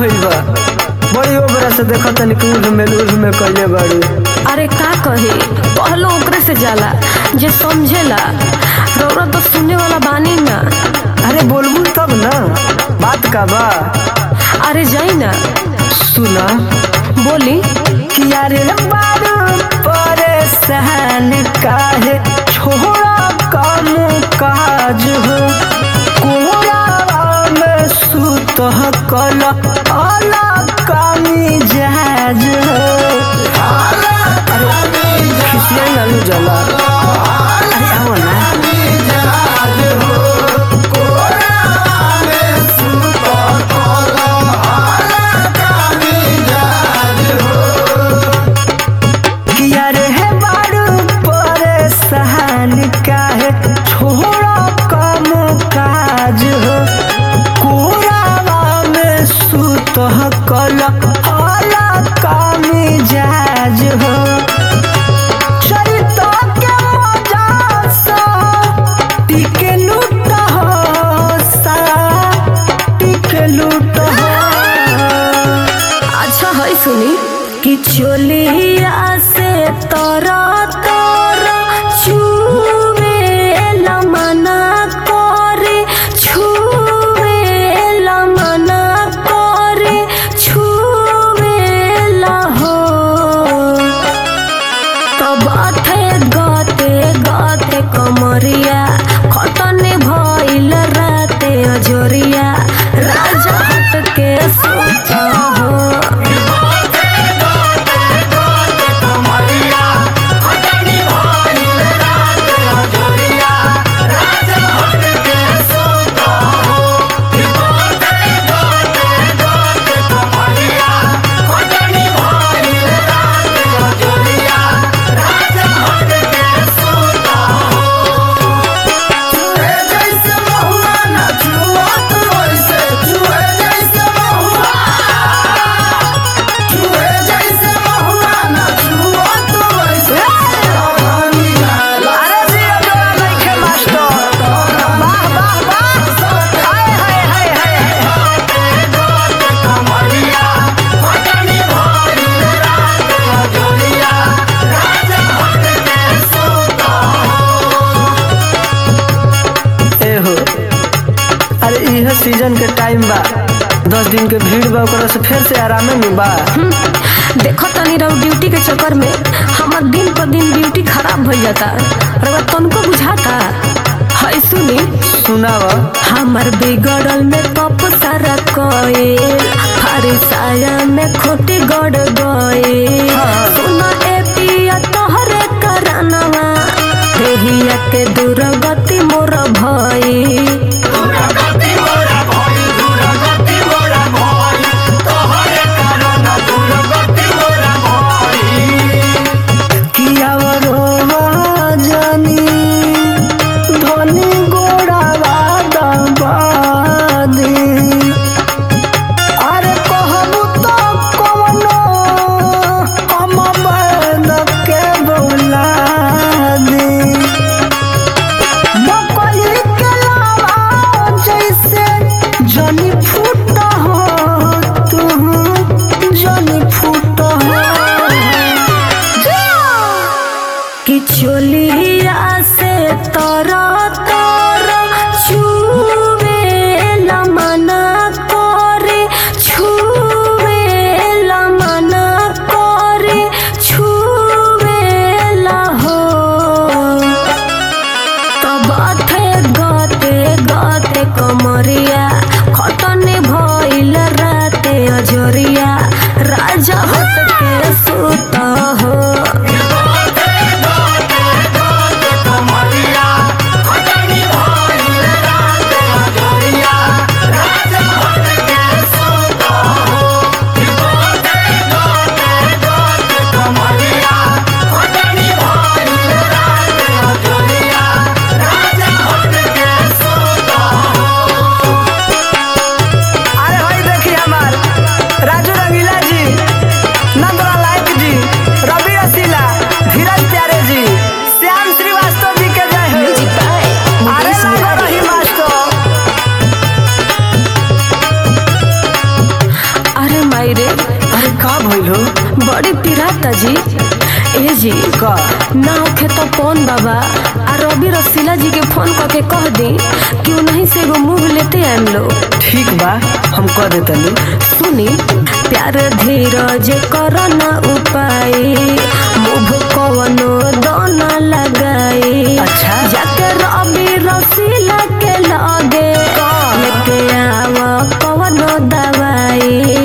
भइल बा बड़ी ओबरा से देखत तनी कि उठ में उठ में कइले बाड़ी अरे का कही पहलो ओकरे से जाला जे समझेला रौरा तो सुनने वाला बानी ना अरे बोलबू तब ना बात का बा अरे जाई ना सुना बोली कि यारे बारू परेशान काहे छोड़ा काम काज हो कोरावा में सुत कल अला कामी जहाज हो अरे खिसिया नालू जला अरे आओ ना किया रे है बारू परेशान काहे छोड़ा कम काज हो कोरावा में सुत कल अला कामी जाज हो चरित के मजा सा टिके लूट हो सा टिके लूट हो अच्छा है सुनी कि चोलिया से तोरा तोरा छुवे मना करे छुवे मना करे छुवे हो तब अथे गते गते कमरिया खटने भइल राते अजोरिया राजा हट के सोचा हो अरे जी तोरा नइखे मास्टर वाह वाह वाह हाय हाय हाय हाय ए हो अरे इह सीजन के टाइम बा दस दिन के भीड़ बा ओकरा से फिर से आरामे में बा हम्म, देखो तनी रहो ड्यूटी के चक्कर में हमार दिन पर दिन ड्यूटी खराब भइल जाता रउआ तनको बुझाता है सुनी सुनाव हमर बिगड़ल में कप सारा कोयल फरिसाया में खोटी गड़ गए हाँ। सुना ए पिया तोहरे करानवा देहिया के दुर्गति मोर भई किया रोवा जानी धनी गोड़ावा दबादी अरे कहबू तो कवनो हम बंद के बोला दी मकई के लावा जैसे जनी फूट हो तू जनी फूट हो कि चोलिया से तोरा तोरा छुवे मना करे छुवे मना करे छुवे हो तब अथे गते गते कमरिया खटन बड़ी पिराता जी ए जी का ना होखे तो कौन बाबा आ रवि रसीला जी के फोन करके कह दी कि उन्हीं से एगो मुंह लेते आएम लोग ठीक बा हम कह देतनी सुनी प्यार धीरज कर न उपाय मुभ कवनो दोना लगाई अच्छा। जाके रवि रसीला के लगे लेके आव कवनो दवाई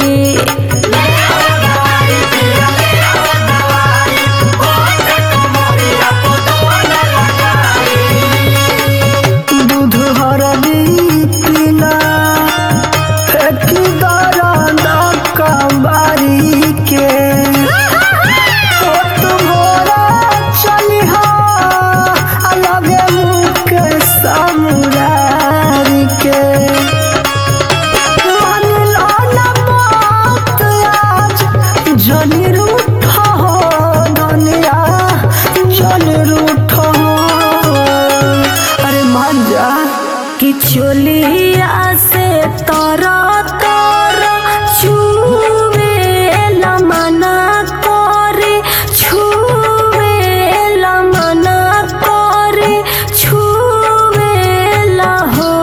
दूध हरदी पीला फेंकी दर्द कबारी के ओ तुम्हारा चलिहा अलगे मुँह के समुरारी के मानिला ना बात आज जनी रूठा हो दुनिया जनी रूठा हो अरे मान जा कि चोलिया से तर तर छुवे मना करे छुवे मना करे छुवे हो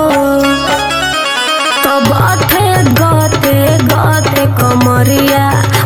तब अथे गते गते कमरिया